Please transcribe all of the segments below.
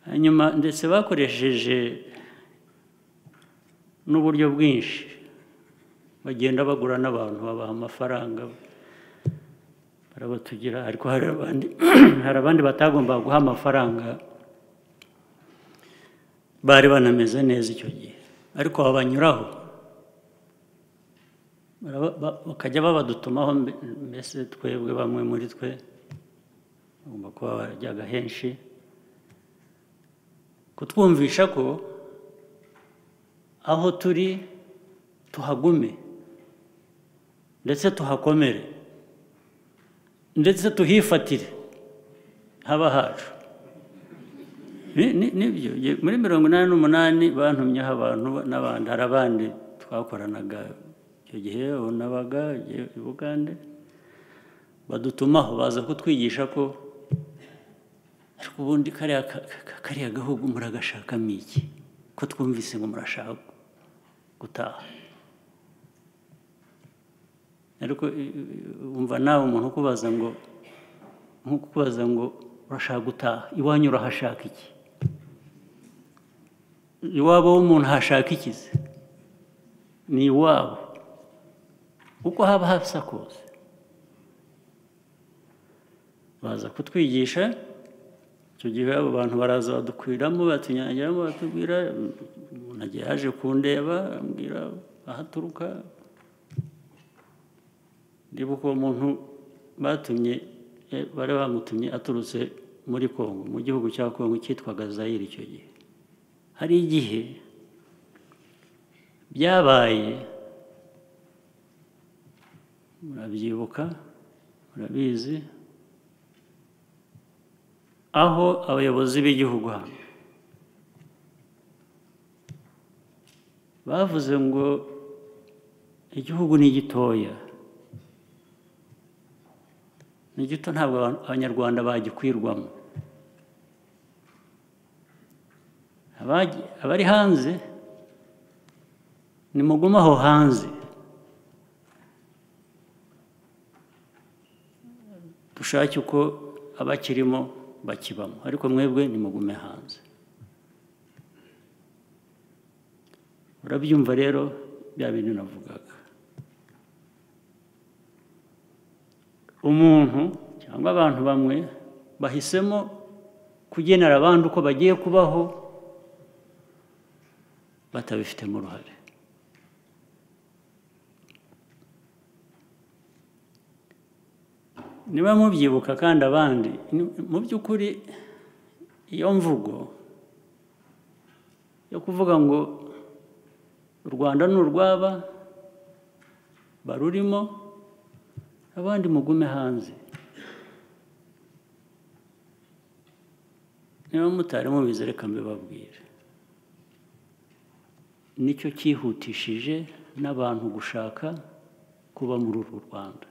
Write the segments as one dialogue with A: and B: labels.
A: hanyuma ndetse bakoresheje n'uburyo bwinshi bagenda bagura n'abantu babaha amafaranga barabatugira ariko hari abandi hari abandi batagombaga guha amafaranga bari banameze neza icyo gihe ariko babanyuraho Baraba- ba- bakajya babadutumaho mbe- mbese twebwe bamwe muri twe bagomba kuba barajyaga henshi kutwumvisha ko aho turi tuhagume ndetse tuhakomere ndetse tuhifatire haba hacu Ni- ni- nibyo Ye- muri mirongo inani n'umunani bantumyeho abantu n'abandi hari abandi twakoranaga icyo gihe nabaga i bugande badutumaho baza kutwigisha ko ariko ubundi kariya ka- ka- kariya gahugu muragashakamo iki ko twumvise ngo murashaka gutaha ariko i- i- wumva nawe umuntu ukubaza ngo nkukubaza ngo urashaka gutaha iwanyu urahashaka iki iwabo w'umuntu hashaka iki se ni iwabo kuko haba hasakuza baza kutwigisha icyo gihe abo bantu baraza badukwiramo batunyagiramo batubwira umuntu agiye yaje kundeba ambwira aho aturuka ndibuka uwo muntu batumye eh, bari bamutumye aturutse muri kongo mu gihugu cya kongo cyitwaga zayire icyo gihe hari igihe byabaye murabyibuka murabizi aho abayobozi b'igihugu hano bavuze ngo igihugu ni gitoya ni gito ntabwo abantu- abanyarwanda bagikwirwamo Abagi- abari hanze nimugume aho hanze dushake uko abakirimo bakibamo ariko mwebwe nimugume hanze urabyumva rero bya bintu navugaga umuntu cyangwa abantu bamwe bahisemo kugenera abandi uko bagiye kubaho batabifitemo uruhare niba mubyibuka kandi abandi ni- mu by'ukuri iyo mvugo yo kuvuga ngo u rwanda ni urw'aba barurimo abandi mugume hanze niba mutari mubizi reka mbibabwire nicyo cyihutishije n'abantu gushaka kuba muri uru rwanda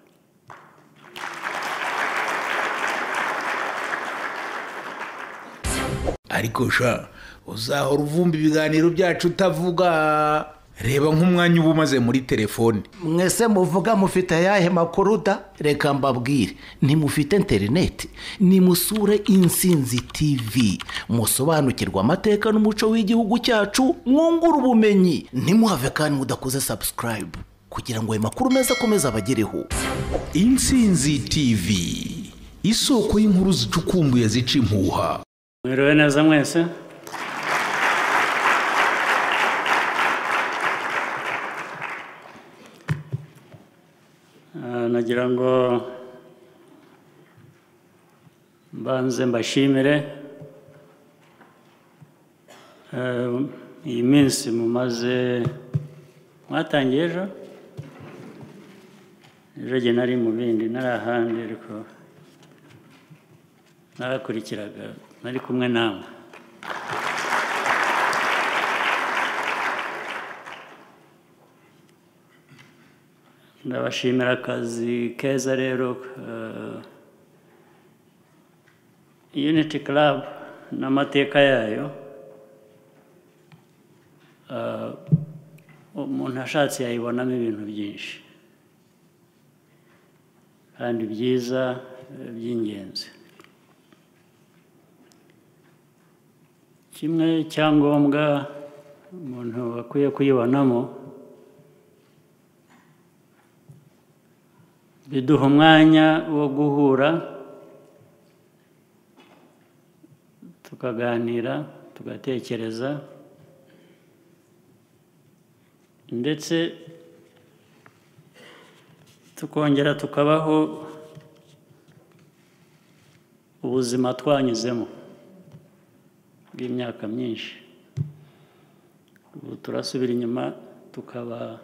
B: ariko sha uzahora uvumba ibiganiro byacu utavuga reba nk'umwanya uba umaze muri telefone
C: mwese muvuga mufite ayahe makuru da reka mbabwire ntimufite interineti nimusure insinzi tv musobanukirwa amateka n'umuco w'igihugu cyacu mwungure ubumenyi ntimuhave kandi mudakoze sabusikarayibu kugira ngo ayo makuru meza akomeze abagereho
B: insinzi tv isoko y'inkuru zicukumbuye zica impuha
A: mwiriwe neza mwese Ah, nagira ngo mbanze mbashimire Eh, iyi minsi mumaze mwatangiye ejo ejo jye nari mu bindi nari ahandi ariko narakurikiraga nari kumwe namwe ndabashimira akazi keza rero eh, unity club n'amateka yayo Eh, umuntu ashatse yayibonamo ibintu byinshi kandi byiza eh, by'ingenzi kimwe icyangombwa umuntu akwiye kuyibonamo biduha umwanya wo guhura tukaganira tugatekereza ndetse tukongera tukabaho ubuzima twanyuzemo bw'imyaka myinshi ubu turasubira inyuma tukaba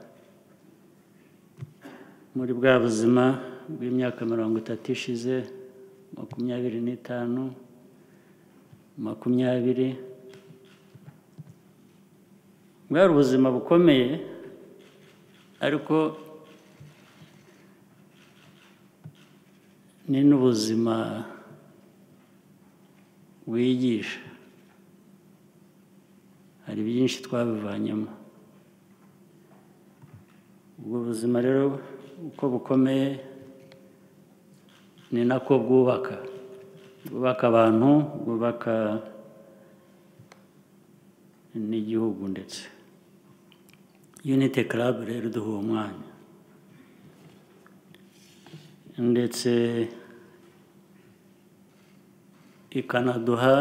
A: muri bwa buzima bw'imyaka mirongo itatu ishize makumyabiri n'itanu makumyabiri bwari ubuzima bukomeye ariko ni n'ubuzima wigisha hari byinshi twabivanyemo ubwo buzima rero uko bukomeye ni nako bwubaka bwubaka abantu bwubaka n'igihugu ndetse unite club rero iduha uwo mwanya ndetse ikanaduha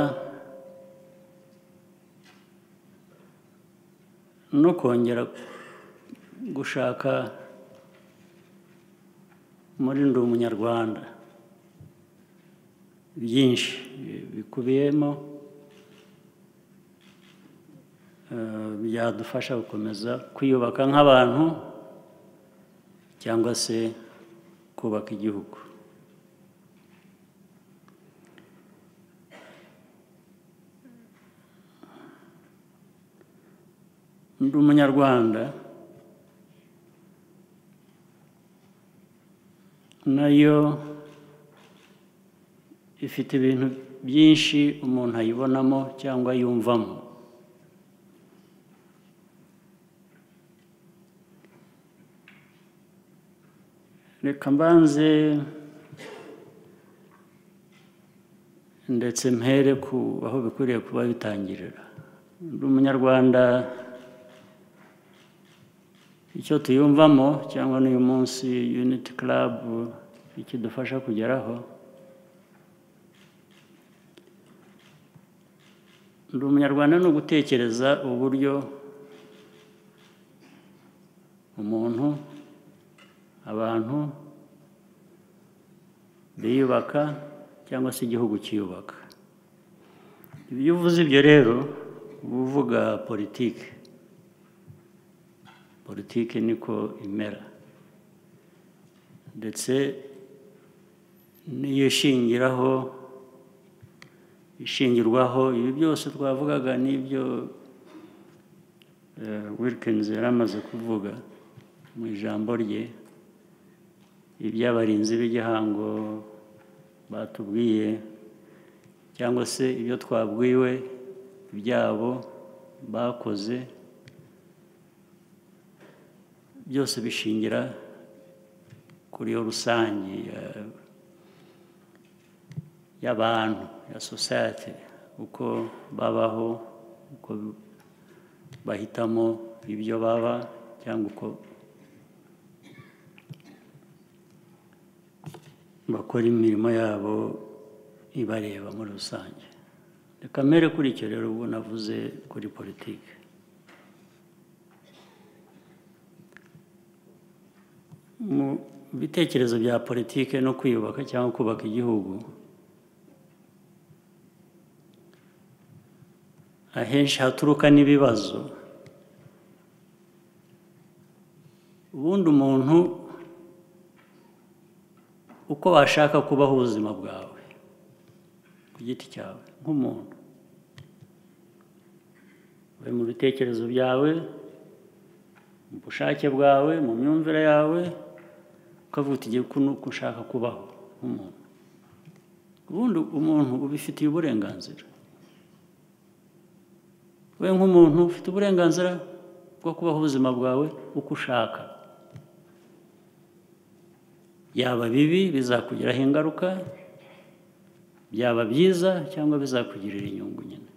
A: no kongera gushaka muri ndi umunyarwanda byinshi bikubiyemo eh, byadufasha gukomeza kwiyubaka nk'abantu cyangwa se kubaka igihugu ndi umunyarwanda nayo ifite ibintu byinshi umuntu ayibonamo cyangwa yumvamo reka mbanze ndetse mpere ku aho bikwiriye kuba bitangirira ndi umunyarwanda icyo tuyumvamo cyangwa n'uyu munsi uniti club ikidufasha kugeraho ndi umunyarwanda ni ugutekereza uburyo umuntu abantu biyubaka cyangwa se igihugu kiyubaka iyo uvuze ibyo rero uba uvuga politiki politiki niko imera ndetse n'iyo ishingiraho ishingirwaho ibi byose twavugaga n'ibyo wilkins yari amaze kuvuga mu ijambo rye iby'abarinzi b'igihango batubwiye cyangwa se ibyo twabwiwe ibyabo bakoze byose bishingira kuri yo rusange y'abantu ya sosiyete uko babaho uko bahitamo ibyo baba cyangwa uko bakora imirimo yabo ibareba muri rusange reka mbere kuri icyo rero ubu navuze kuri politiki mu bitekerezo bya politiki no kwiyubaka cyangwa kubaka igihugu ahenshi haturuka n'ibibazo ubundi umuntu uko washaka kubaho ubuzima bwawe ku giti cyawe nk'umuntu uri mu bitekerezo byawe mu bushake bwawe mu myumvire yawe ukavuga uti igihe uko ushaka kubaho nk'umuntu ubundi umuntu ubifitiye uburenganzira we nk'umuntu ufite uburenganzira bwo kubaho ubuzima bwawe uko ushaka byaba bibi bizakugiraho ingaruka byaba byiza cyangwa bizakugirira inyungu nyine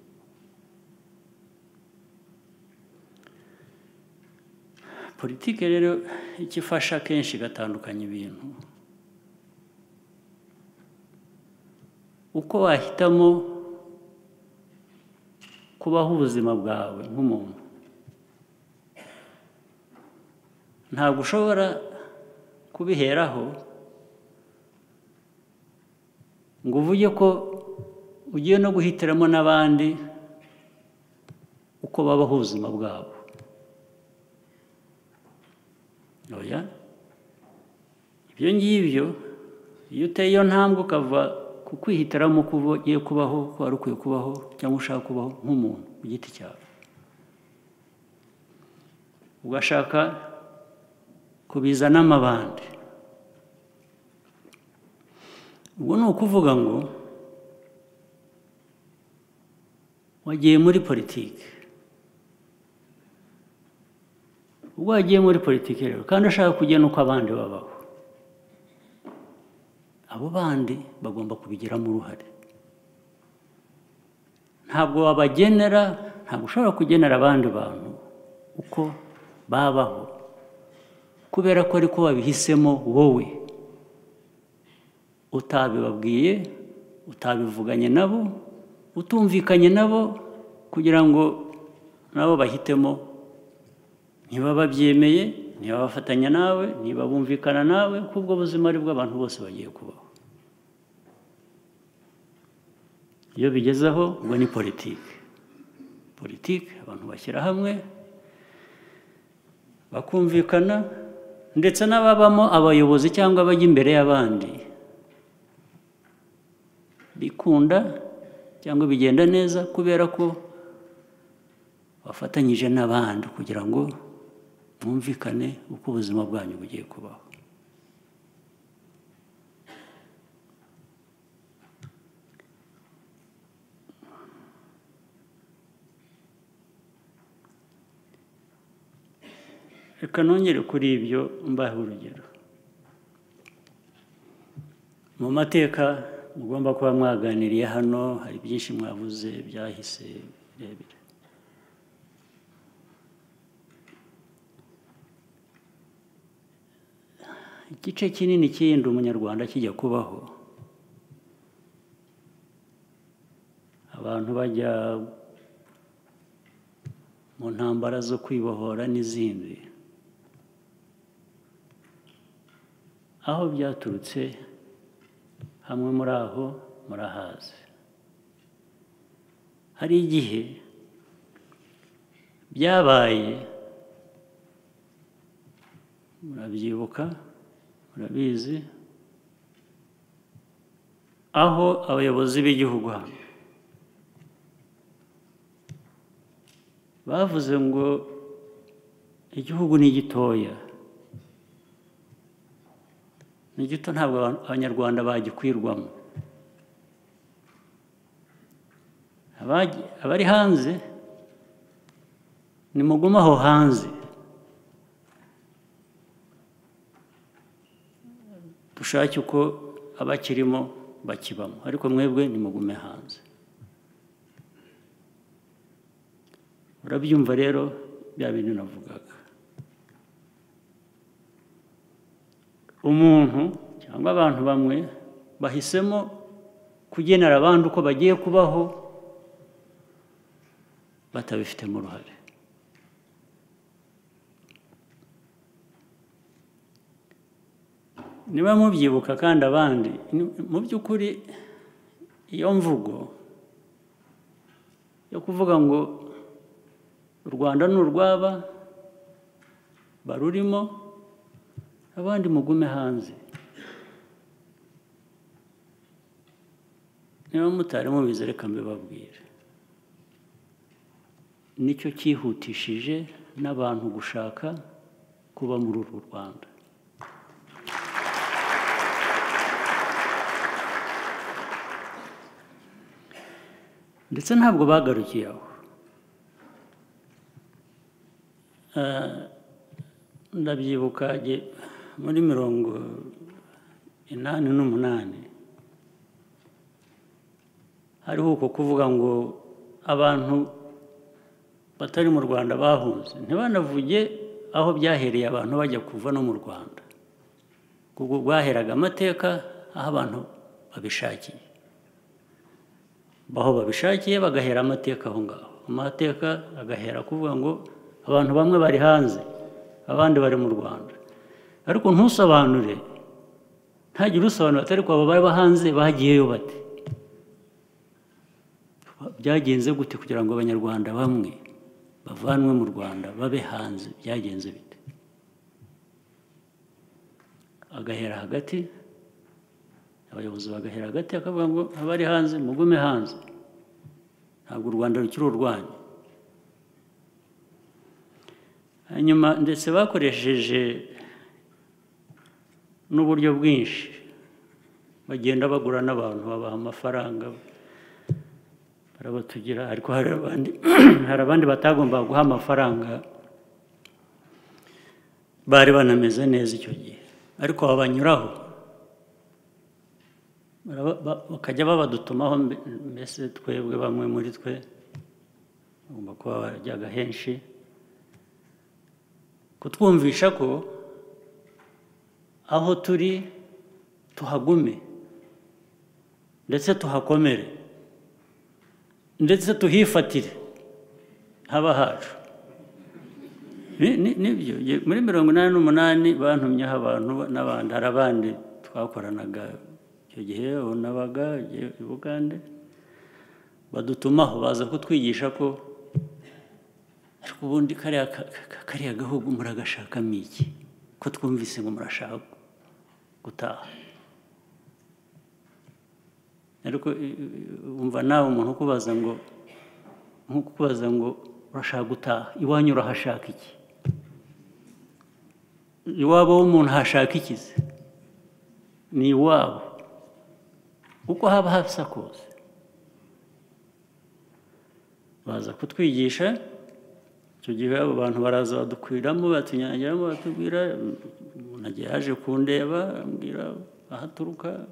A: politiki rero icyo ifasha akenshi igatandukanya ibintu uko wahitamo kubaho ubuzima bwawe nk'umuntu ntabwo ushobora kubiheraho ngo uvuge ko ugiye no guhitiramo n'abandi uko babaho ubuzima bwabo oya ibyo ngibyo iyo uteye iyo ntambwe ukava ku kwihitiramo uko ugiye kubaho ko wari ukwiye kubaho cyangwa ushaka kubaho nk'umuntu ku giti cyawe ugashaka kubizana amabandi ubwo ni ukuvuga ngo wagiye muri politiki ubwo wagiye muri politiki rero kandi ushaka kugena uko abandi babaho abo bandi bagomba kubigiramo uruhare ntabwo wabagenera ntabwo ushobora kugenera abandi bantu uko babaho kubera ko ariko wabihisemo wowe utabibabwiye utabivuganye nabo utumvikanye nabo kugira ngo nabo bahitemo niba babyemeye niba bafatanya nawe niba bumvikana nawe kubwo buzima ari bw'abantu bose bagiye kubaho iyo bigezeho ubwo ni politiki politiki abantu bashyira hamwe bakumvikana ndetse n'ababamo abayobozi cyangwa abajya imbere y'abandi bikunda cyangwa bigenda neza kubera ko bafatanyije n'abandi kugira ngo mwumvikane uko ubuzima bwanyu bugiye kubaho reka nongere kuri ibyo mbahe urugero mu mateka mugomba kuba mwaganiriye hano hari byinshi mwabuze byahise birebire igice kinini cy'iyindi umunyarwanda kijya kubaho abantu bajya mu ntambara zo kwibohora n'izindi aho byaturutse hamwe muri aho murahazi hari igihe byabaye murabyibuka murabizi aho abayobozi b'igihugu hano bavuze ngo igihugu ni gitoya ni gito ntabwo abanyarwanda bagikwirwamo abari hanze ni mugume aho hanze dushake uko abakirimo bakibamo ariko mwebwe ni mugume hanze urabyumva rero bya bintu navugaga umuntu cyangwa abantu bamwe bahisemo kugenera abandi uko bagiye kubaho batabifitemo uruhare niba mubyibuka kandi abandi mu by'ukuri iyo mvugo yo kuvuga ngo u rwanda ni urw'aba barurimo abandi mugume hanze niba mutari mubizi reka mbibabwire nicyo cyihutishije n'abantu gushaka kuba muri uru rwanda ndetse ntabwo bagarukiye aho ndabyibuka muri mirongo inani n'umunani hariho uko kuvuga ngo abantu batari mu rwanda bahunze ntibanavuge aho byahereye abantu bajya kuva no mu rwanda ubwo rwaheraga amateka aho abantu babishakiye aho babishakiye bagahera amateka aho ngaho amateka agahera kuvuga ngo abantu bamwe bari hanze abandi bari mu rwanda ariko ntusobanure ntagire usobanura atari ko baba hanze bagiyeyo bate byagenze gute kugira ngo abanyarwanda bamwe bavanwe mu rwanda babe hanze byagenze bite agahera hagati abayobozi bagahera hagati akavuga ngo abari hanze mugume hanze ntabwo u rwanda rukiri urwanyu hanyuma ndetse bakoresheje n'uburyo bwinshi bagenda bagura n'abantu babaha amafaranga barabatugira ariko hari abandi hari abandi batagomba guha amafaranga bari banameze neza icyo gihe ariko babanyuraho Baraba- ba- bakajya babadutumaho mbe- mbese twebwe bamwe muri twe bagomba kuba barajyaga henshi kutwumvisha ko aho turi tuhagume ndetse tuhakomere ndetse tuhifatire haba hacu Ni- ni- nibyo Ye- muri mirongo inani n'umunani bantumyeho abantu n'abandi hari abandi twakoranaga icyo gihe nabaga i bugande badutumaho baza kutwigisha ko ariko ubundi kariya ka- ka- kariya gahugu muragashakamo iki ko twumvise ngo murashaka gutaha ariko i- i- wumva nawe umuntu ukubaza ngo nkukubaza ngo urashaka gutaha iwanyu urahashaka iki iwabo w'umuntu hashaka iki se ni iwabo kuko haba hasa kose baza kutwigisha icyo gihe abo bantu baraza badukwiramo batunyagiramo batubwira umuntu agiye yaje kundeba ambwira aho aturuka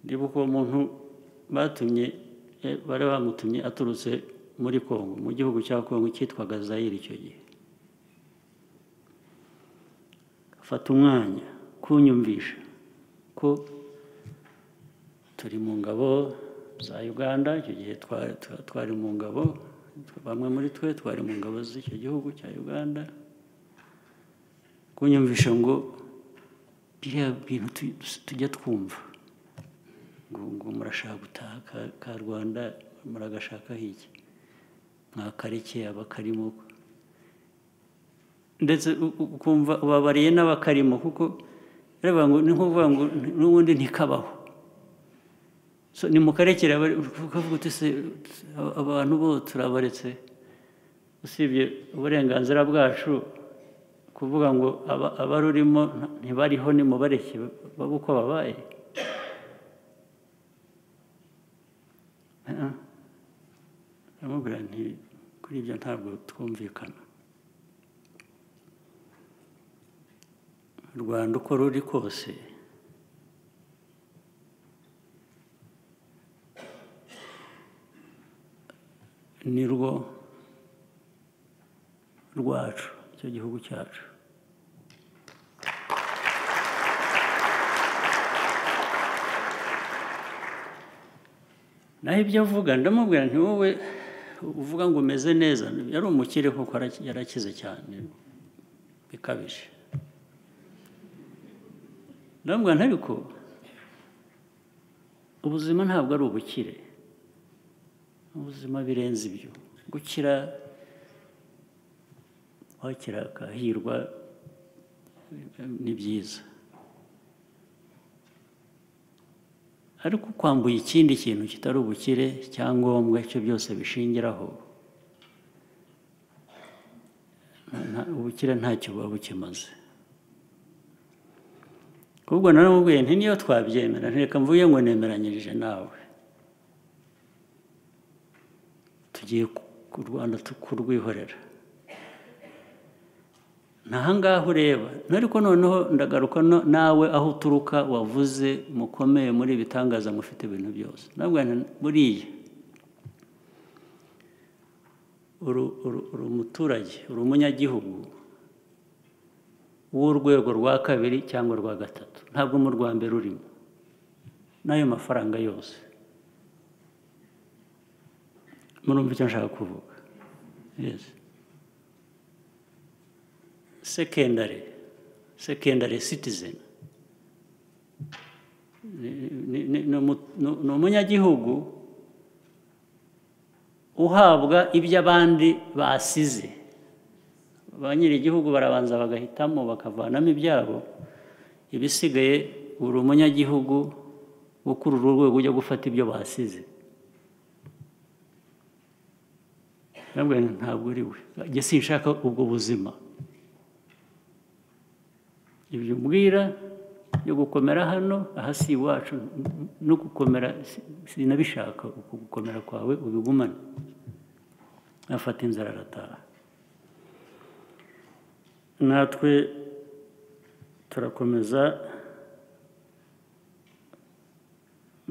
A: ndibuka uwo muntu batumye eh, bari bamutumye aturutse muri kongo mu gihugu cya kongo cyitwaga zayiri icyo gihe fata umwanya kunyumvisha ko turi mu ngabo za uganda icyo gihe twa- twa- twari mu ngabo bamwe muri twe twari mu ngabo z'icyo gihugu cya uganda kunyumvisha ngo biriya bintu tu- tujya twumva ngo ngo murashaka gutaha ka- ka rwanda muragashakaho iki mwakarekeye abakarimo ndetse u- u- ukumva ubabariye n'abakarimo kuko reba ngo ni nk'uvuga ngo n'ubundi ntikabaho so ni mukarekere ukavuga uti se aba- abantu bo turabaretse usibye uburenganzira bwacu kuvuga ngo aba- abarurimo nta- ntibariho nimubareke babe uko babaye Ah, ah. aramubwira nti kuri ibyo ntabwo twumvikana rwanda uko ruri kose ni rwo rwacu icyo gihugu cyacu naho ibyo avuga ndamubwira nti wowe uvuga ngo umeze neza yari umukire kuko araki- yarakize cyane bikabije ndamubwira nti ariko ubuzima ntabwo ari ubukire ubuzima birenze ibyo gukira wakira akahirwa eh, ni byiza ariko kwambuye ikindi kintu kitari ubukire cyangombwa icyo byose bishingiraho nta- nta- ubukire ntacyo buba bukimaze kubwo naramubwiye nti niyo twabyemera ntireka mvuge ngo nemeranyirije nawe tugiye ku- ku rwanda tu- kurwihorera ntahangaha ureba ariko noneho ndagaruka no- nawe aho uturuka wavuze mukomeye muri ibitangaza mufite ibintu byose nabwo buriya uri umuturage uri umunyagihugu w'urwego rwa kabiri cyangwa rwa gatatu ntabwo mu rwa mbere urimo n'ayo mafaranga yose murumva icyo nshaka kuvuga yesi sekendare sekendare sitizeni ni umunyagihugu uhabwa ibyo abandi basize ba nyir'igihugu barabanza bagahitamo bakavanamo ibyabo ibisigaye buri umunyagihugu ukurura urwego ujya gufata ibyo basize ntabwo ari we njye sinshaka ubwo buzima ibyo umbwira byo gukomera hano aha si iwacu no gukomera sinabishaka uku gukomera kwawe ubigumane afata inzara arataha natwe turakomeza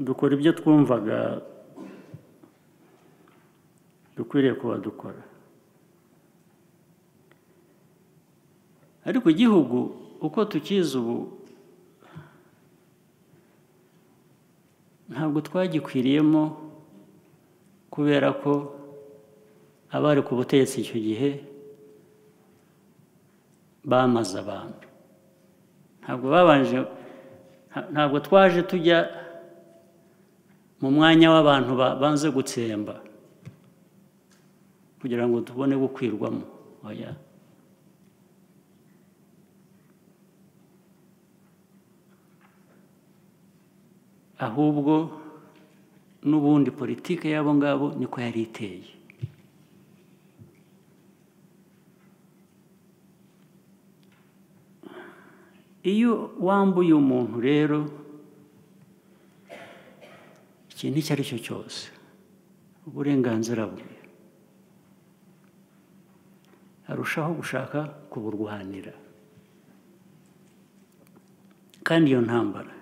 A: dukora ibyo twumvaga dukwiriye kuba dukora ariko igihugu uko tukizi ubu ntabwo twagikwiriyemo kubera ko abari ku butegetsi icyo gihe bamaze abantu ntabwo babanje ntabwo twaje tujya mu mwanya w'abantu banze gutsemba kugira ngo tubone gukwirwamo oya ahubwo n'ubundi politiki y'abo ngabo niko yari iteye iyo wambuye umuntu rero ikintu icyo ari cyo cyose uburenganzira bwe arushaho gushaka kuburwanira kandi iyo ntambara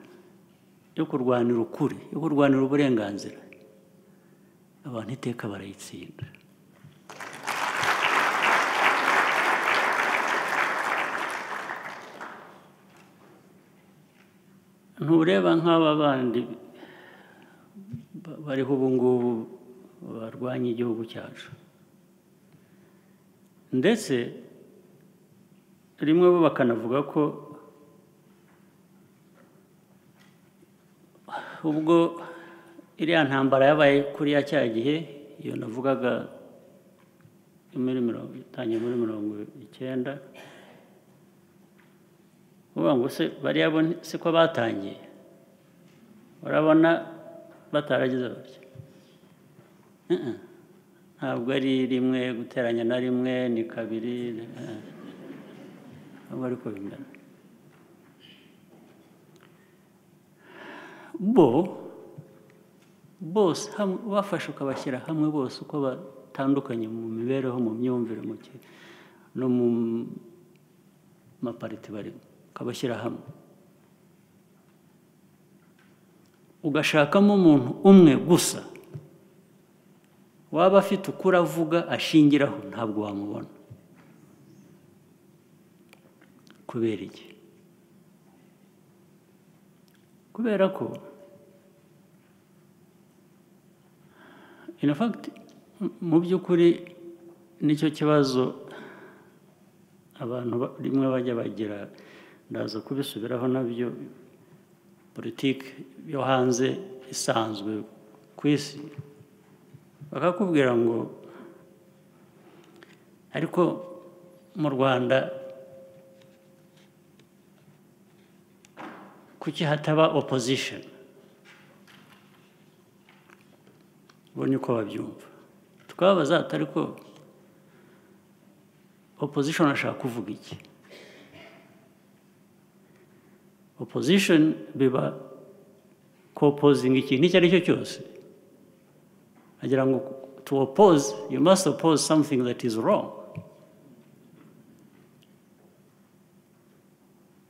A: yo kurwanira ukuri yo kurwanira uburenganzira abantu iteka barayitsinda ntureba nk'aba bandi bariho ubu ngubu barwanya igihugu cyacu ndetse rimwe bo bakanavuga ko ubwo iriya ntambara yabaye kuri ya cya gihe iyo navugaga itangiye muri mirongo icyenda uvuga ngo se bariya si ko batangiye urabona bataragize batya ntabwo ari rimwe guteranya na rimwe ni kabiri ntabwo ari ko bingana bo bose bafashe ukabashyira hamwe bose uko batandukanye mu mibereho mu myumvire no mu mapariti barimo ukabashyira hamwe ugashakamo umuntu umwe gusa waba afite ukuri avuga ashingiraho ntabwo wamubona kubera iki kubera ko inafagiti mu by'ukuri nicyo kibazo abantu rimwe bajya bagira ndaza kubisubiraho nabyo politiki yo hanze isanzwe ku isi bakakubwira ngo ariko mu rwanda kuki hataba opozishoni ubonye uko babyumva tukababaza ariko opozishoni ashaka kuvuga iki opozishoni biba kopozinga ikintu icyo ari cyo cyose agira ngo to oppose you must oppose something that is wrong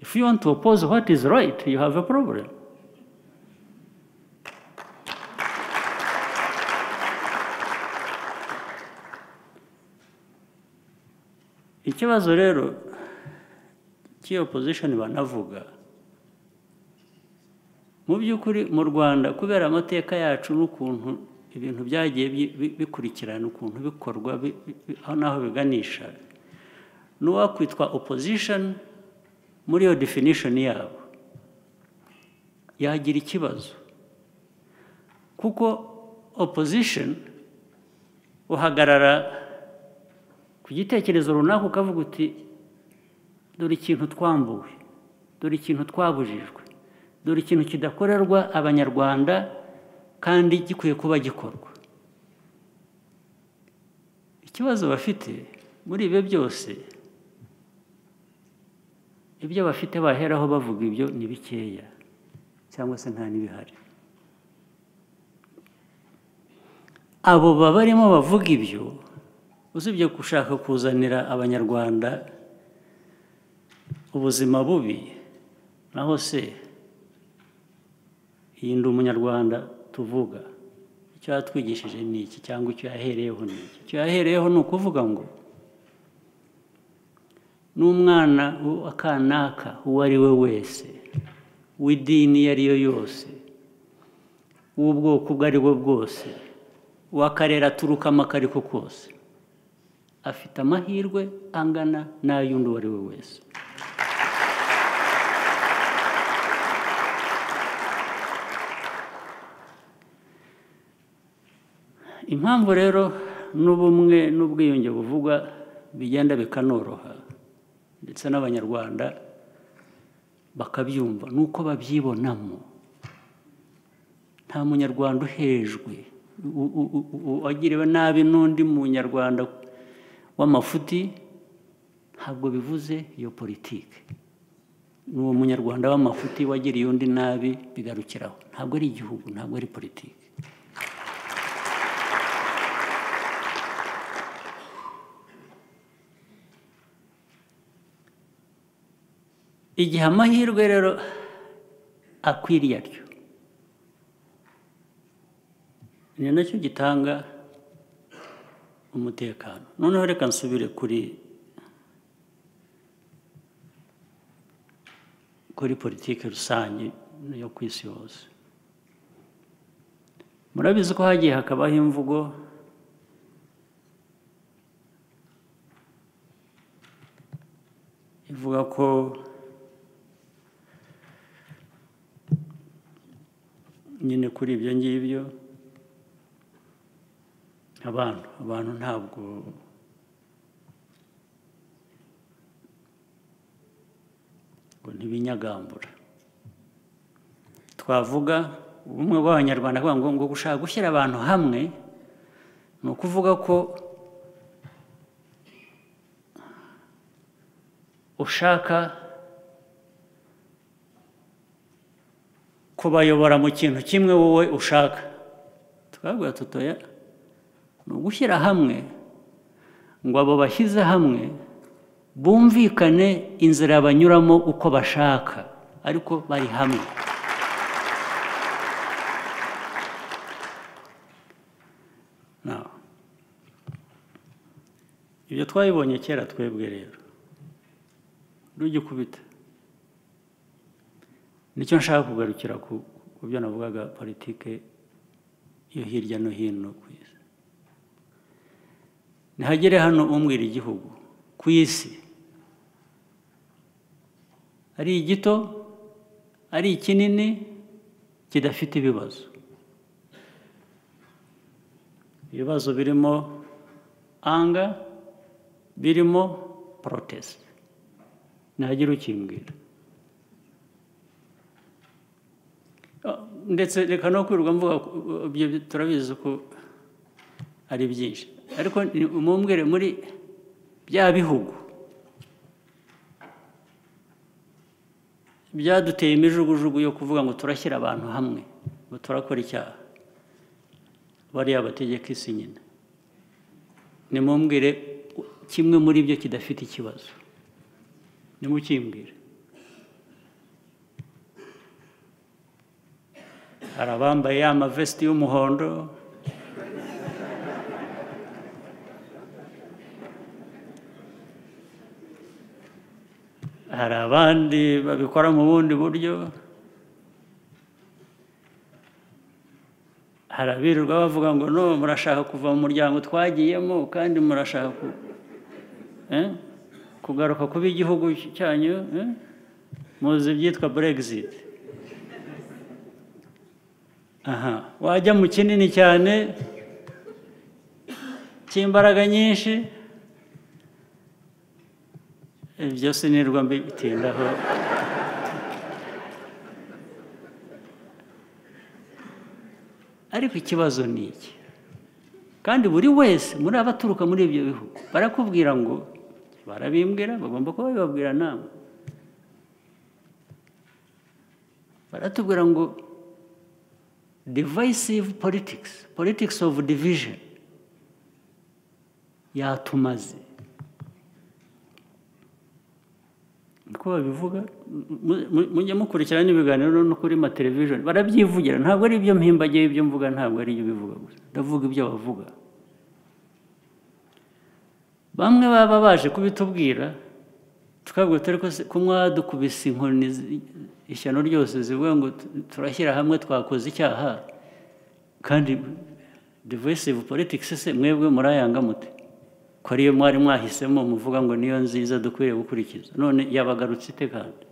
A: if you want to oppose what is right you have a problem ikibazo rero cy'iyo pozishoni banavuga mu by'ukuri mu rwanda kubera amateka yacu n'ukuntu ibintu byagiye bi- bi- bikurikirana ukuntu bikorwa bi- bi- bi- aho n'aho biganisha n'uwakwitwa opozishoni muri iyo definishoni yabo yagira ikibazo kuko opozishoni uhagarara ku gitekerezo runaka ukavuga uti dore ikintu twambuwe dore ikintu twabujijwe dore ikintu kidakorerwa abanyarwanda kandi gikwiye kuba gikorwa ikibazo bafite muri ibyo byose ibyo bafite baheraho bavuga ibyo ni bikeya cyangwa se nta n'ibihari abo babarimo bavuga ibyo usibye gushaka kuzanira abanyarwanda ubuzima bubi naho se iyi ndi umunyarwanda tuvuga icyo yatwigishije ni iki cyangwa icyo yahereyeho ni iki icyo yahereyeho ni ukuvuga ngo n'umwana u- akanaka uwo ari we wese w'idini iyo ari yo yose w'ubwoko ubwo ari bwo bwose w'akarere aturukamo ako ari ko kose afite amahirwe angana n'ay'undi uwo ari we wese impamvu rero n'ubumwe n'ubwiyunge buvugwa bigenda bikanoroha ndetse n'abanyarwanda bakabyumva ni uko babyibonamo nta munyarwanda uhejwe u- u- u- u- uwagiriwe nabi n'undi munyarwanda w'amafuti ntabwo bivuze iyo politiki n'uwo munyarwanda w'amafuti wagiriye undi nabi bigarukiraho ntabwo ari igihugu ntabwo ari politiki igihe amahirwe rero akwiriye atyo ni nacyo gitanga umutekano noneho reka nsubire kuri kuri politiki rusange yo ku isi yose murabizi ko hagiye hakabaho imvugo ivuga ko nyine kuri ibyo ngibyo abantu abantu ntabwo ngo ntibinyagambura twavuga ubumwe bw'abanyarwanda kuvuga ngo ngo gushaka gushyira abantu hamwe ni ukuvuga ko ushaka kubayobora mu kintu kimwe wowe ushaka tukabwira tutoya ni ugushyira hamwe ngo abo bashyize hamwe bumvikane inzira banyuramo uko bashaka ariko bari hamwe Now, ibyo twabibonye kera twebwe rero rugikubita nicyo nshaka kugarukira ku ku byo navugaga politike yo hirya no hino ku isi ntihagere hano umbwira igihugu ku isi ari igito ari ikinini kidafite ibibazo ibibazo birimo anga birimo protest ntihagire ukimbwira ndetse reka no kwirirwa mvuga ko ibyo turabizi ko ari byinshi ariko ni- mumbwire muri bya bihugu byaduteye imijugujugu yo kuvuga ngo turashyira abantu hamwe ngo turakora icyaha bariya bategeka isi nyine nimumbwire kimwe muri byo kidafite ikibazo nimukimbwire hari abambaye ya mavesiti y'umuhondo hari abandi babikora mu bundi buryo hari abirirwa bavuga ngo no murashaka kuva mu muryango twagiyemo kandi murashaka ku- eh, kugaruka kuba igihugu cyanyu eh? muzi ibyitwa brexit aha wajya mu kinini cyane cy'imbaraga nyinshi ibyo sinirwa mbitindaho ariko ikibazo ni iki kandi buri wese muri abaturuka muri ibyo bihugu barakubwira ngo barabimbwira bagomba kuba babibabwira nawe baratubwira ngo divisive politics politics of division yatumaze uko babivuga mu- mu- mujye mukurikirana ibiganiro no kuri ma television barabyivugira ntabwo ari ibyo mpimbagiye ibyo mvuga ntabwo ari ibyo bivuga gusa ndavuga ibyo bavuga bamwe baba baje kubitubwira tukabwira turi ko mwadukubise inkoni zi- ishyano ryose zivuga ngo tu- turashyira hamwe twakoze icyaha kandi divisive politics se mwebwe murayanga mute ko ariyo mwari mwahisemo muvuga ngo niyo nziza dukwiriye gukurikiza none yabagarutse ite kandi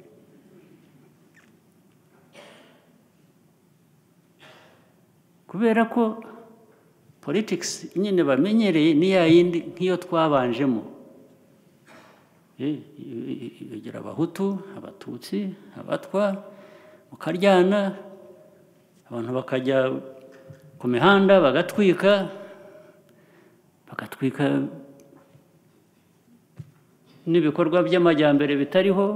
A: kubera ko politics nyine bamenyereye ni ya yindi nk'iyo twabanjemo Eh, igira abahutu abatutsi abatwa mukaryana abantu bakajya ku mihanda bagatwika bagatwika n'ibikorwa by'amajyambere bitariho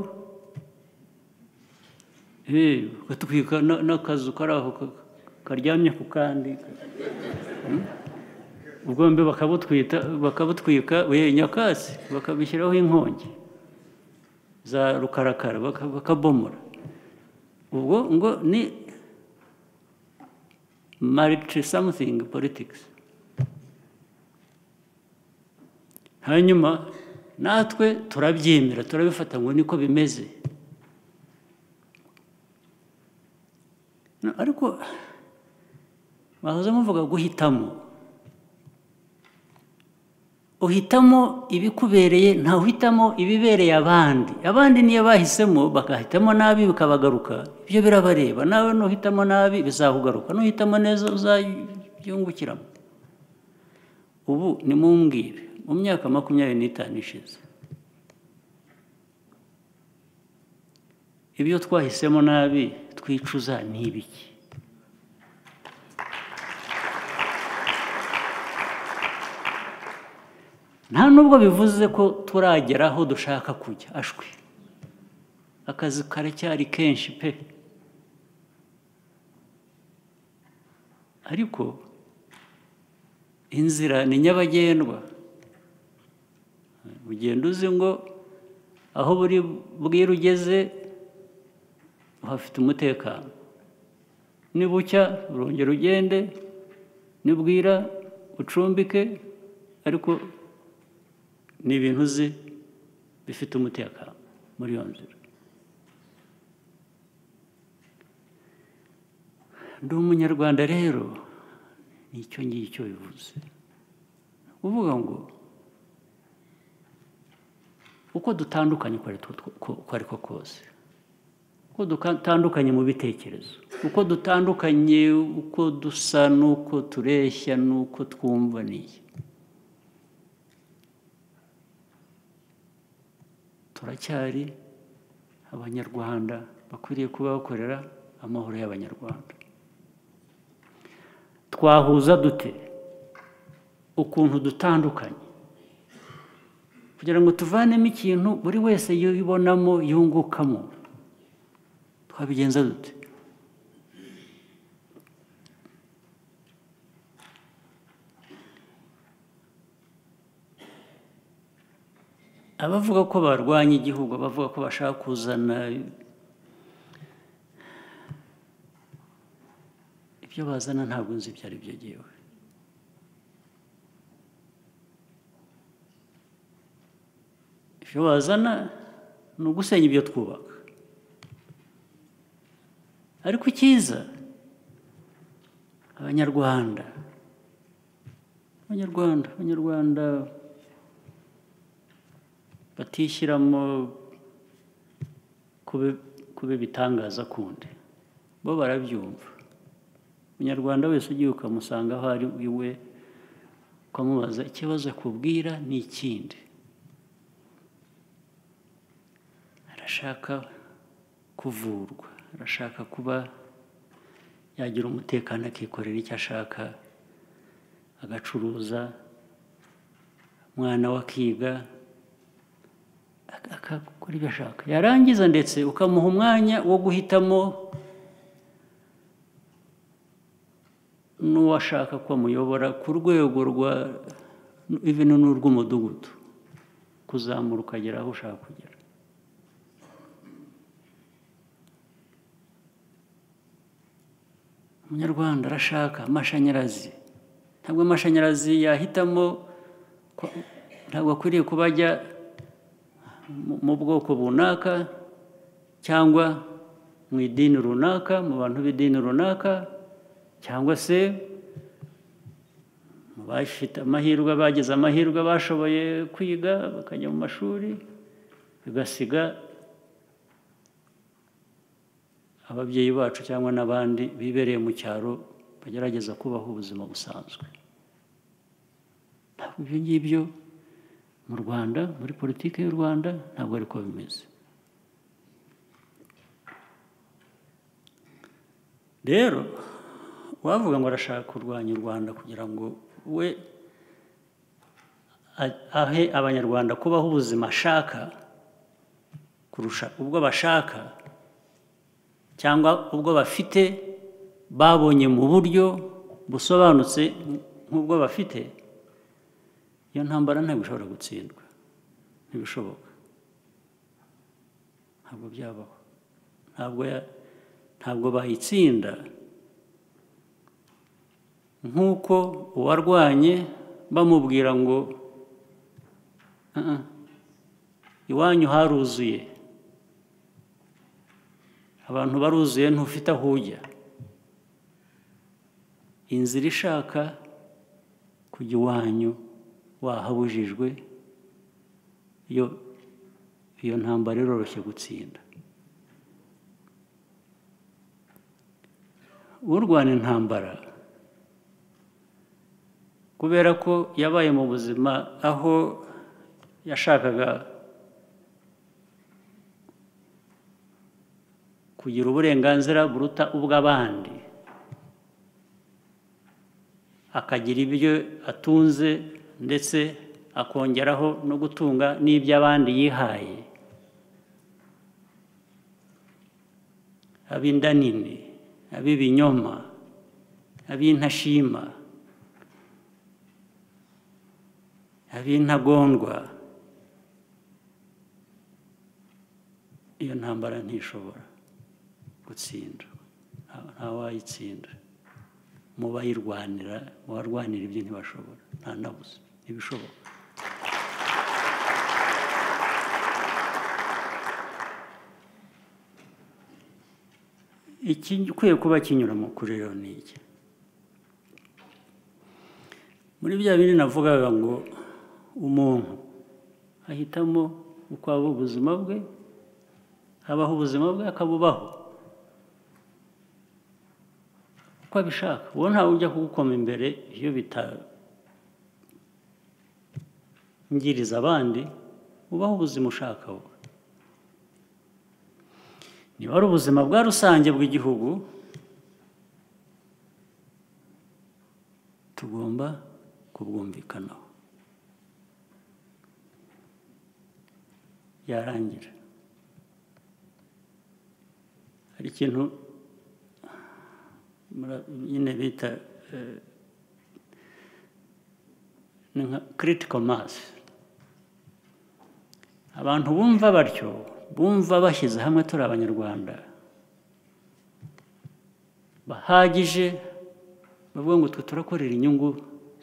A: Eh, bagatwika na- n'akazu kari aho ka- karyamye ku kandi Hmm? ubwo mbi bakabutwita bakabutwika we nyakatsi bakabishyiraho inkongi za rukarakara baka- bakabomora ubwo ngo ni mariti samusingi politikisi hanyuma natwe turabyemera turabifata ngo niko bimeze No, ariko bahoze muvuga guhitamo uhitamo ibikubereye ntawe uhitamo ibibereye abandi abandi niyo bahisemo bagahitamo nabi bikabagaruka ibyo birabareba nawe nuhitamo nabi bizakugaruka nuhitamo neza uzabyungukiramo ubu nimumbwire mu myaka makumyabiri n'itanu ishize ibyo twahisemo nabi twicuza ni ibiki nta nubwo bivuze ko turagera aho dushaka kujya ashwi akazi karacyari kenshi pe ariko inzira ni nyabagendwa ugenda uzi ngo aho buri bwira ugeze uhafite umutekano nibucya urongera ugende nibwira ucumbike ariko ni ibintu uzi bifite umutekano muri iyo nzira ndi umunyarwanda rero nicyo ngicyo bivuze uvuga ngo uko dutandukanye uko ari two- ko- uko ari ko kose uko dutandukanye mu bitekerezo uko dutandukanye uko dusa n'uko tureshya n'uko twumva n'iyi turacyari abanyarwanda bakwiriye kuba bakorera amahoro y'abanyarwanda twahuza dute ukuntu dutandukanye kugira ngo tuvanemo ikintu buri wese yibonamo yungukamo twabigenza dute abavuga ko barwanya igihugu abavuga ko bashaka kuzana ibyo bazana ntabwo nzi ibyo ari byo ngewe ibyo bazana ni ugusenya ibyo twubaka ariko icyiza abanyarwanda abanyarwanda abanyarwanda batishyiramo kuba ibitangaza kundi bo barabyumva umunyarwanda wese ugiye ukamusanga aho ari iwe ukamubaza ikibazo akubwira ni ikindi arashaka kuvurwa arashaka kuba yagira umutekano akikorera icyo ashaka agacuruza umwana we akiga akakora ibyo ashaka yarangiza ndetse ukamuha umwanya wo guhitamo n'uwo ashaka ko amuyobora ku rwego rwa ibintu n'urw'umudugudu kuzamura ukagera aho ushaka kugera umunyarwanda arashaka amashanyarazi ntabwo amashanyarazi yahitamo ntabwo akwiriye kuba ajya mu bwoko runaka cyangwa mu idini runaka mu bantu b'idini runaka cyangwa se mu bafite amahirwe bagize amahirwe bashoboye kwiga bakajya mu mashuri bigasiga ababyeyi bacu cyangwa n'abandi bibereye mu cyaro bagerageza kubaho ubuzima busanzwe ntabwo ibyo ngibyo mu rwanda muri politiki y'u rwanda ntabwo ariko bimeze rero uwavuga ngo arashaka kurwanya u rwanda kugira ngo we ahe abanyarwanda kubaho ubuzima ashaka kurusha ubwo bashaka cyangwa ubwo bafite babonye mu buryo busobanutse nk'ubwo bafite iyo ntambara ntabwo ishobora gutsindwa ntibishoboka ntabwo byabaho ntabwo bayitsinda nk'uko uwarwanye bamubwira ngo iwanyu haruzuye abantu baruzuye ntufite aho ujya inzira ishaka kujya iwanyu wahabujijwe iyo iyo ntambara iroroshye gutsinda urwana intambara kubera ko yabaye mu buzima aho yashakaga kugira uburenganzira buruta ubw'abandi akagira ibyo atunze ndetse akongeraho no gutunga n'iby'abandi yihaye ab'inda nini ab'ibinyoma ab'intashima ab'intagondwa iyo ntambara ntishobora gutsinda ntawayitsinda mu bayirwanira mu barwanira ibyo ntibashobora nta nabuze ntibishoboka ikikwiye kuba kinyuramo kuri rero ni iki muri bya bindi navugaga ngo umuntu ahitamo uko waba ubuzima bwe habaho ubuzima bwe akabubaho uko abishaka uwo ntawe ujya kugukoma imbere iyo bitangiriza abandi ubaho ubuzima ushaka wowe niba ari ubuzima bwa rusange bw'igihugu tugomba kubwumvikanaho yarangira hari ikintu nyine bita ni nka kiritiko masi abantu bumva batyo bumva bashyize hamwe turi abanyarwanda bahagije bavuga ngo twe turakorera inyungu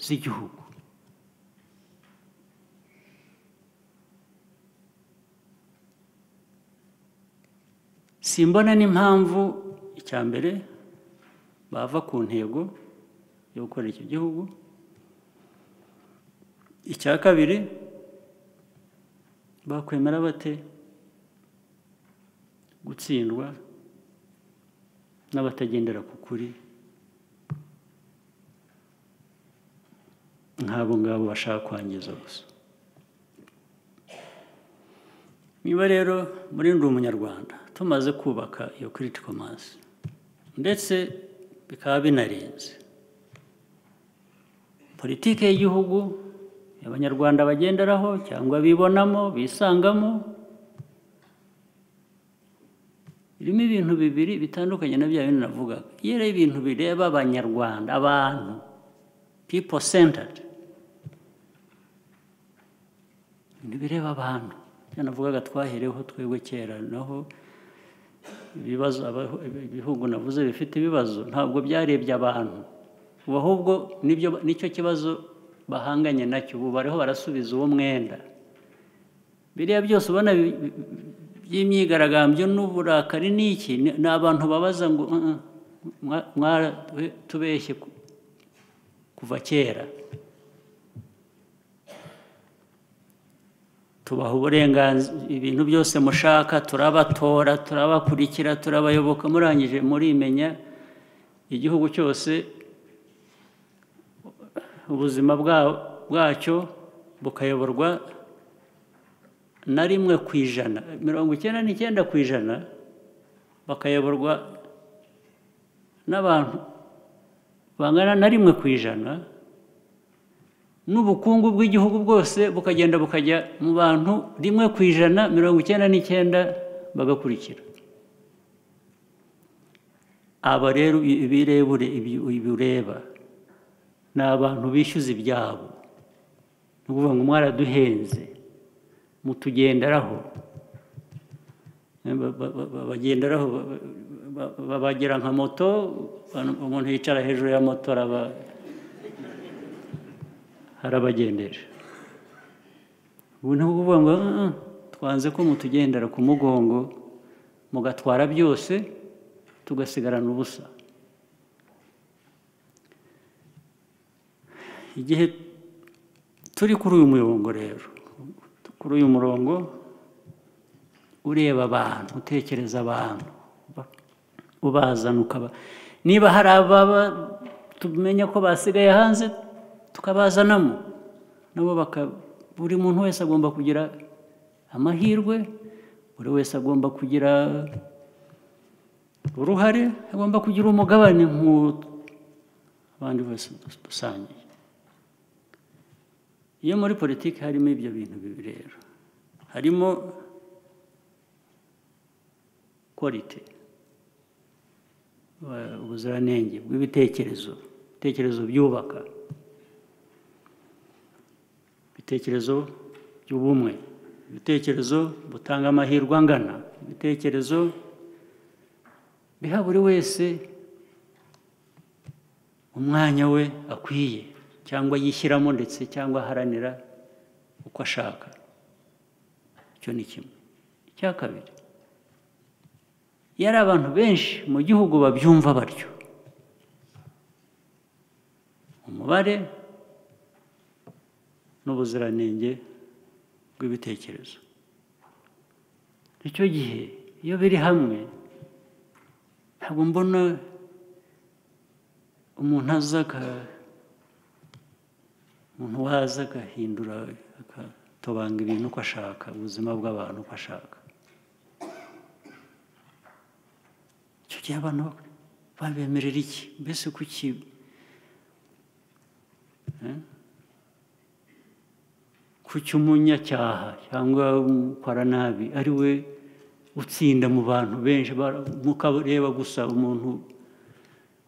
A: z'igihugu simbona n'impamvu icya mbere bava ku ntego yo gukorera iki gihugu icya kabiri bakwemera bate gutsindwa n'abatagendera ku kuri nk'abo ngabo bashaka kwangiza gusa niba rero muri ndi umunyarwanda tumaze kubaka iyo kiritiko masi ndetse bikaba binarenze politiki y'igihugu abanyarwanda bagenderaho cyangwa bibonamo bisangamo irimo ibintu bibiri bitandukanye na bya bindi navugaga iyo rero ibintu bireba abanyarwanda abantu pipo sentadi ibintu bireba abantu ibyo navugaga twahereho twebwe kera naho ibibazo abaho- ibihugu navuze bifite ibibazo ntabwo byarebye abantu ubu ahubwo nibyo nicyo kibazo bahanganye nacyo ubu bariho barasubiza uwo mwenda biriya byose ubona bi- bi- by'imyigaragambyo n'uburakari ni iki Ni- ni abantu babaza ngo "Uh, uh, mwa- mwaratubeshye ku- kuva kera tubaha uburenganzira ibintu byose mushaka turabatora turabakurikira turabayoboka murangije murimenya igihugu cyose ubuzima bwa- bwacyo bukayoborwa na rimwe ku ijana mirongo icyenda n'icyenda ku ijana bakayoborwa n'abantu bangana na rimwe ku ijana n'ubukungu bw'igihugu bwose bukagenda bukajya mu bantu rimwe ku ijana mirongo icyenda n'icyenda bagakurikira aba rero ibirebure bireba ni abantu bishyuza ibyabo ni ukuvuga ngo mwaraduhenze mutugenderaho Ba- ba- ba- ba- bagenderaho ba- ba- ba- bagira nka moto umuntu yicara hejuru ya moto araba harabagendeje ubu ni ukuvuga ngo "Ah, ah, twanze ko mutugendera ku mugongo mugatwara byose tugasigarana ubusa igihe turi kuri uyu murongo rero kuri uyu murongo ureba abantu utekereza abantu uba- ubazana ukaba niba hari ababa tumenya ko basigaye hanze tukabazanamo nabo baka- buri muntu wese agomba kugira amahirwe buri wese agomba kugira uruhare agomba kugira umugabane nk'abandi bose dusangiye iyo muri politiki harimo ibyo bintu bibiri rero harimo quality wa- ubuziranenge bw'ibitekerezo ibitekerezo byubaka ibitekerezo by'ubumwe ibitekerezo butanga amahirwe angana ibitekerezo biha buri wese umwanya we akwiye cyangwa yishyiramo ndetse cyangwa aharanira uko ashaka icyo ni kimwe icya kabiri iyo ari abantu benshi mu gihugu babyumva batyo umubare n'ubuziranenge bw'ibitekerezo icyo gihe iyo biri hamwe ntabwo mbona umuntu aza aka- umuntu waza agahindura agatobanga ibintu uko ashaka ubuzima bw'abantu uko ashaka icyo gihe abantu babemerera iki mbese kuki Eh? kuki umunyacyaha cyangwa umukora nabi ari we utsinda mu bantu benshi bara- mukareba gusa umuntu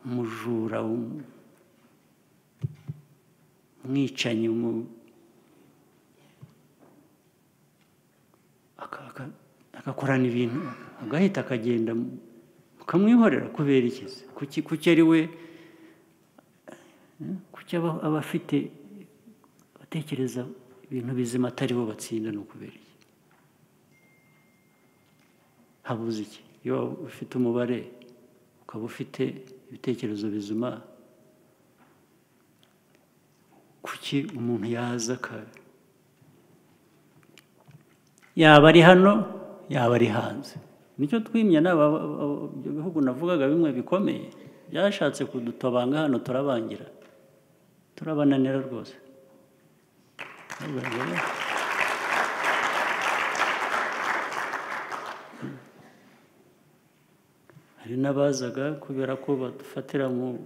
A: umujura um- umwicanyi umu- aka- aka- agakorana ibintu agahita akagenda mukamwihorera kubera iki se? kuki kuki ari we eh, kuki aba- aba afite abatekereza ibintu bizima atari bo batsinda ni ukubera iki habuze iki iyo waba ufite umubare ukaba ufite ibitekerezo bizima kuki umuntu yaza akaba yaba ari hano yaba ari hanze nicyo twimya n'aba ibyo bihugu navugaga bimwe bikomeye byashatse kudutobanga hano turabangira turabananira rwose hari n'abazaga kubera ko badufatira mu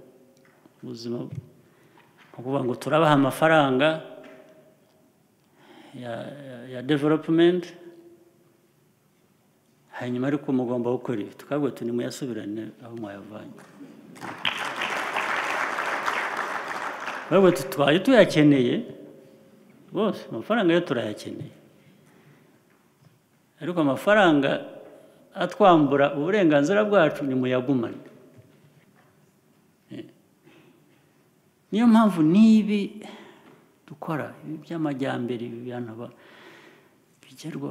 A: buzima mu kuvuga ngo turabaha amafaranga ya- ya- ya developumenti hanyuma ariko mugomba gukora ibi tukabwo tuni muyasubirane aho mwayavanye babwo tubaye tuyakeneye bose amafaranga yo turayakeneye ariko amafaranga atwambura uburenganzira bwacu ni muyagumane niyo mpamvu n'ibi dukora ibi by'amajyambere ibi bintu ba- bigerwa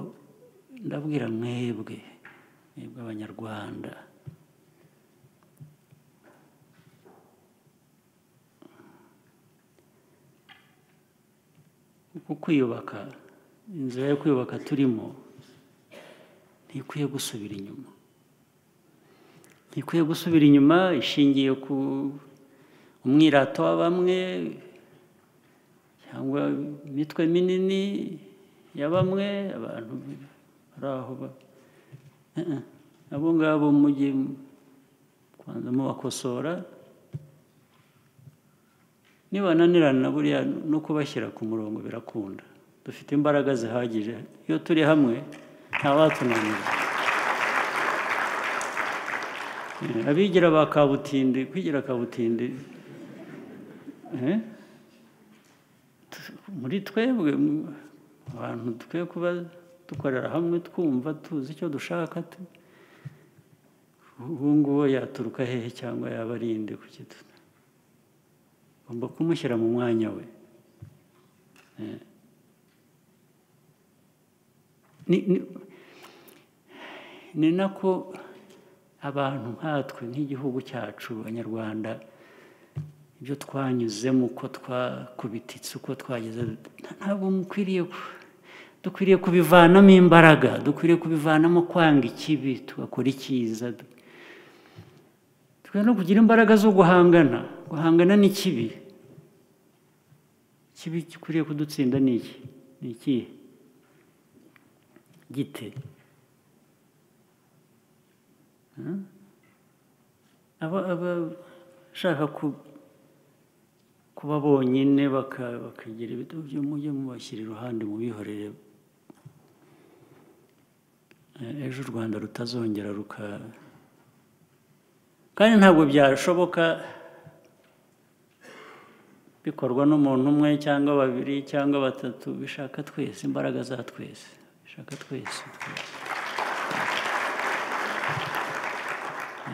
A: ndabwira mwebwe mwebwe abanyarwanda kuko kwiyubaka inzira yo kwiyubaka turimo ntikwiye gusubira inyuma ntikwiye gusubira inyuma ishingiye ku umwirato wa bamwe cyangwa imitwe minini ya bamwe abantu bari aho ba- Eh, eh. abo ngabo mujye kubanza mubakosora nibananirana buriya no kubashyira ku murongo birakunda dufite imbaraga zihagije iyo turi hamwe ntawatunanira Eh, abigira ba kabutindi kwigira kabutindi eh, tu- muri twebwe mu- abantu dukwiye kuba dukorera hamwe twumva tuzi icyo dushaka tu- ubu ngubu yaturuka hehe cyangwa yaba ari inde ku kitu ugomba kumushyira mu mwanya we Eh. Ni- ni- ni nako abantu nkatwe nk'igihugu cyacu abanyarwanda ibyo twanyuzemo uko twakubititse uko twageze ntabwo mukwiriye ku- dukwiriye kubivanamo imbaraga dukwiriye kubivanamo kwanga ikibi tugakora icyiza tukwiye no kugira imbaraga zo guhangana guhangana n'ikibi ikibi gikwiriye kudutsinda ni iki ni ikihe gite aba abashaka kuba bonyine baka- bakagira ibitabo byo mujye mubashyira iruhande mubihorere Eh, ejo u rwanda rutazongera ruka kandi ntabwo byashoboka bikorwa n'umuntu umwe cyangwa babiri cyangwa batatu bishaka twese imbaraga za twese bishaka twese twese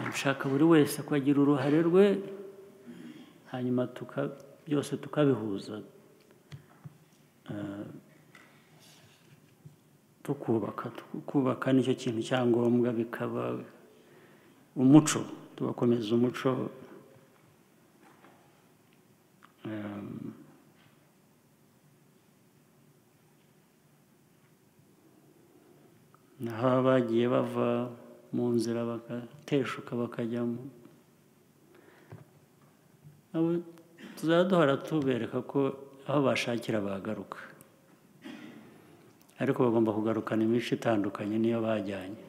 A: dushaka buri wese akagira uruhare rwe hanyuma tuka- byose tukabihuza Eh, tukubaka kubaka nicyo kintu cya ngombwa bikaba umuco tugakomeza umuco eh, naho abagiye bava mu nzira bagateshuka bakajyamo nabo tuzajya duhora tubereka ko aho bashakira bagaruka ariko bagomba kugarukana imico itandukanye niyo bajyanye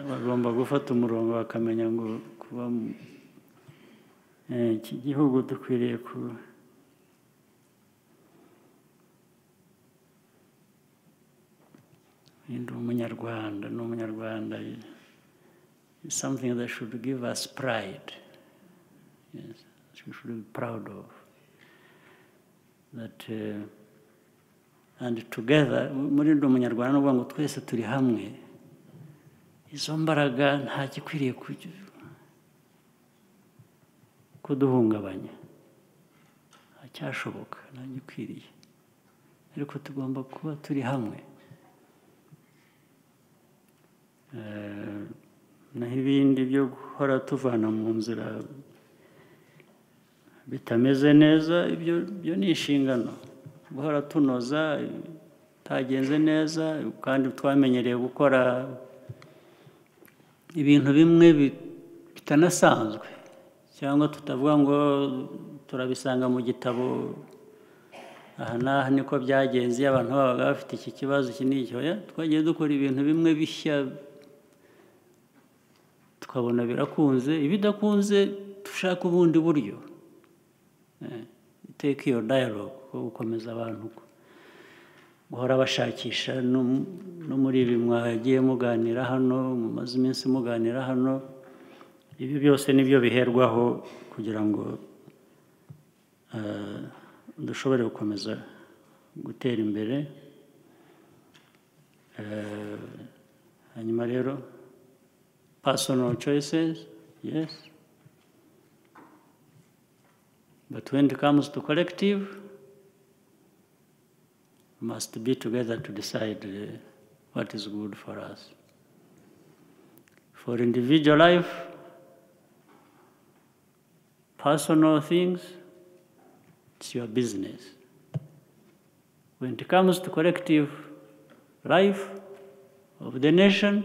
A: bagomba gufata umurongo bakamenya ngo kuba mu- eh, iki gihugu dukwiriye kuba ndi umunyarwanda ni umunyarwanda is something that should give us pride yes, that we should be proud of that uh, and together muri ndi umunyarwanda ni ukuvuga ngo twese turi hamwe izo mbaraga nta gikwiriye kugi- kuduhungabanya ntacyashoboka nta gikwiriye ariko tugomba kuba turi hamwe Eh, naho ibindi byo guhora tuvana mu nzira bitameze neza ibyo byo ni inshingano guhora tunoza utagenze neza kandi twamenyereye gukora ibintu bimwe bi- bitanasanzwe cyangwa tutavuga ngo turabisanga mu gitabo aha n'aha niko byagenze iyo abantu babaga bafite iki kibazo iki n'iki oya twagiye dukora ibintu bimwe bishya tukabona birakunze ibidakunze dushaka ubundi buryo iteka iyo dialogue ko gukomeza abantu ku- guhora bashakisha no mu- no muri ibi mwagiye muganira hano mumaze iminsi muganira hano ibi byose nibyo biherwaho kugira ngo eh, dushobore gukomeza gutera imbere Eh, hanyuma rero personal choices yes but when it comes to collective must be together to decide uh, what is good for us. For individual life, personal things, it's your business. When it comes to collective life of the nation,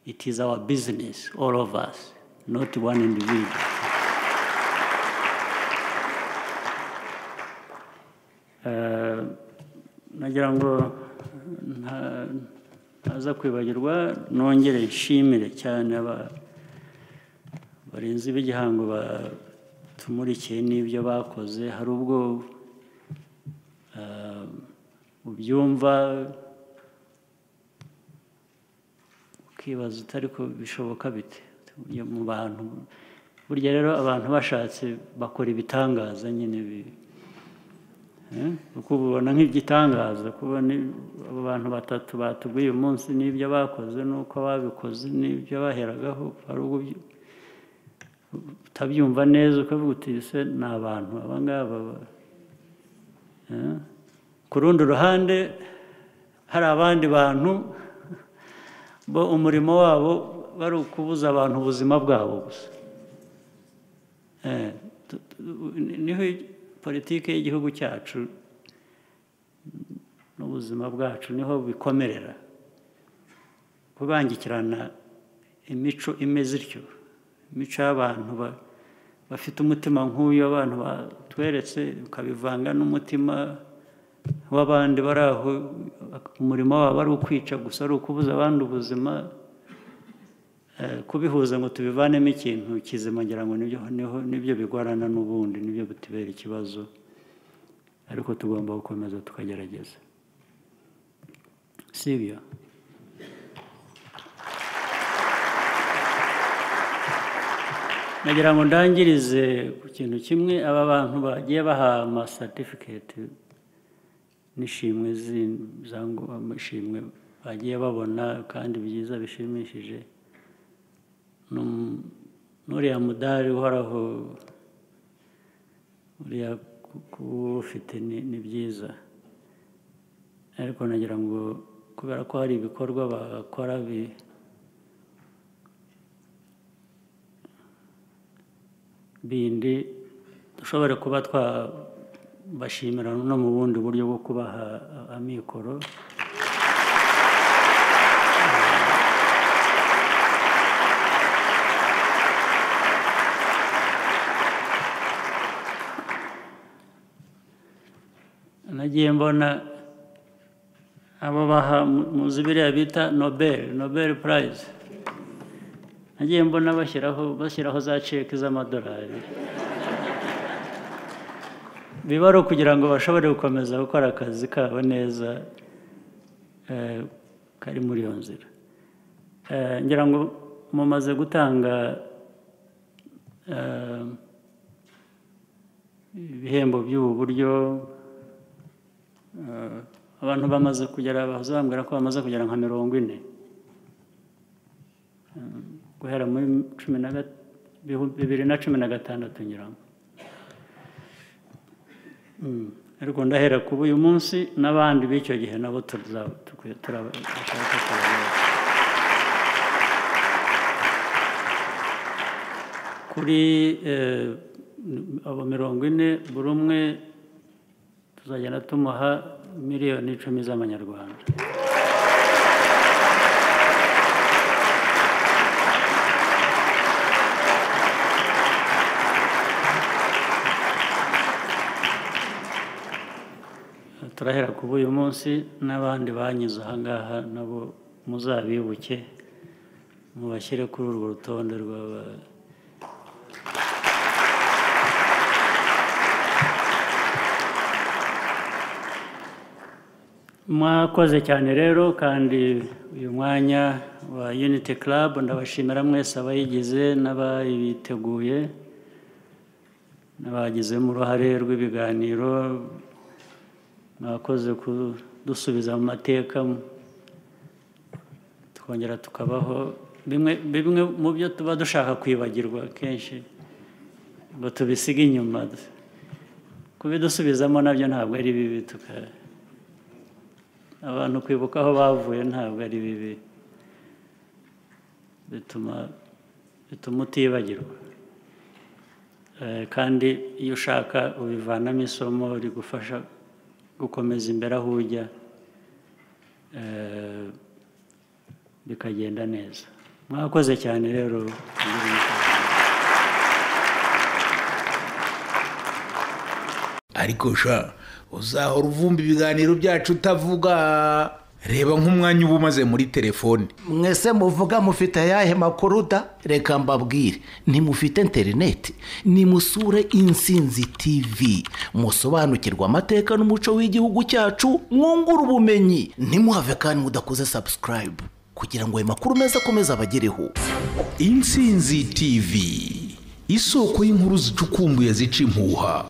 A: it is our business, all of us, not one individual. Uh, nagira ngo nta- ntaza kwibagirwa nongere nshimire cyane aba- barinzi b'igihango batumurikiye n'ibyo bakoze hari ubwo eh, ubyumva ukibaza utari ko bishoboka bite Iyo mu bantu burya rero abantu bashatse bakora ibitangaza nyine bi- Eh, kuko ubibona nk'igitangaza kubona i- abo bantu batatu batubwiye uyu munsi n'ibyo bakoze n'uko babikoze n'ibyo baheragaho hari ubwo ubyi- utabyumva neza ukavuga uti ese ni abantu aba ngaba ba-" Eh, ku rundi ruhande hari abandi bantu bo umurimo wabo bari ukubuza abantu ubuzima bwabo gusa Eh, tu- tu- ni- niho politiki y'igihugu cyacu n'ubuzima bwacu niho bikomerera kubangikirana imico imeze ityo imico y'abantu ba- bafite umutima nk'uyu abantu batweretse ukabivanga n'umutima w'abandi bari aho umurimo wabo ari ukwica gusa ari ukubuza abandi ubuzima Eh, kubihuza ngo tubivanemo ikintu kizima ngira ngo nibyo niho nibyo bigorana n'ubundi nibyo bitubera ikibazo ariko tugomba gukomeza tukagerageza si ibyo nagira ngo ndangirize ku kintu kimwe aba bantu bagiye baha amasatifiketi n'ishimwe zi- za ngo- amashimwe bagiye babona kandi byiza bishimishije Num- n'uriya mudari uhoraho uriya kuwufite ni ni byiza ariko nagira ngo kubera ko hari ibikorwa bakora bi- bindi dushobora kuba twabashimira no mu bundi buryo bwo kubaha a- amikoro nagiye mbona abo baha mu- muzi biriya bita nobel nobel prize nagiye mbona bashyiraho bashyiraho za ceki z'amadolari biba ari ukugira ngo bashobore gukomeza gukora akazi kabo neza eh, kari muri iyo nzira Eh, ngira ngo mumaze gutanga eh, ibihembo by'ubu buryo Eh, abantu bamaze kugera bazambwira ko bamaze kugera nka mirongo ine Eh, guhera muri cumi na gat- bihu- bibiri na cumi na gatandatu nyirango Mm, ariko ndahera kuba uyu munsi n'abandi b'icyo gihe nabo tuzaba- tukwiye- turaba- turaba- turaba- kuri eh, abo mirongo ine buri umwe tuzagenda tumuha miliyoni icumi z'amanyarwanda turahera kuba uyu munsi n'abandi banyuze ahangaha nabo muzabibuke mubashyire kuri urwo rutonde rw'aba mwakoze cyane rero kandi uyu mwanya wa unity club ndabashimira mwese abayigize n'abayiteguye n'abagizemo uruhare rw'ibiganiro mwakoze kudusubiza mu mateka twongera tukabaho bimwe bimwe mu byo tuba dushaka kwibagirwa kenshi ngo tubisige inyuma kubidusubizamo nabyo ntabwo ari bibi tuka abantu kwibuka aho bavuye ntabwo ari bibi bituma bituma utibagirwa Eh, kandi iyo ushaka ubivanamo isomo rigufasha gukomeza imbere aho ujya eh, bikagenda neza mwakoze cyane rero
B: ariko sha uzahora uvumba ibiganiro byacu utavuga reba nk'umwanya uba umaze muri telefone
C: mwese muvuga mufite ayahe makuru da reka mbabwire ntimufite interineti nimusure insinzi tivi musobanukirwa amateka n'umuco w'igihugu cyacu mwungure ubumenyi ntimuhave kandi mudakoze sabusikarayibu kugira ngo ayo makuru meza akomeze abagereho
B: insinzi tivi isoko y'inkuru zicukumbuye zica impuha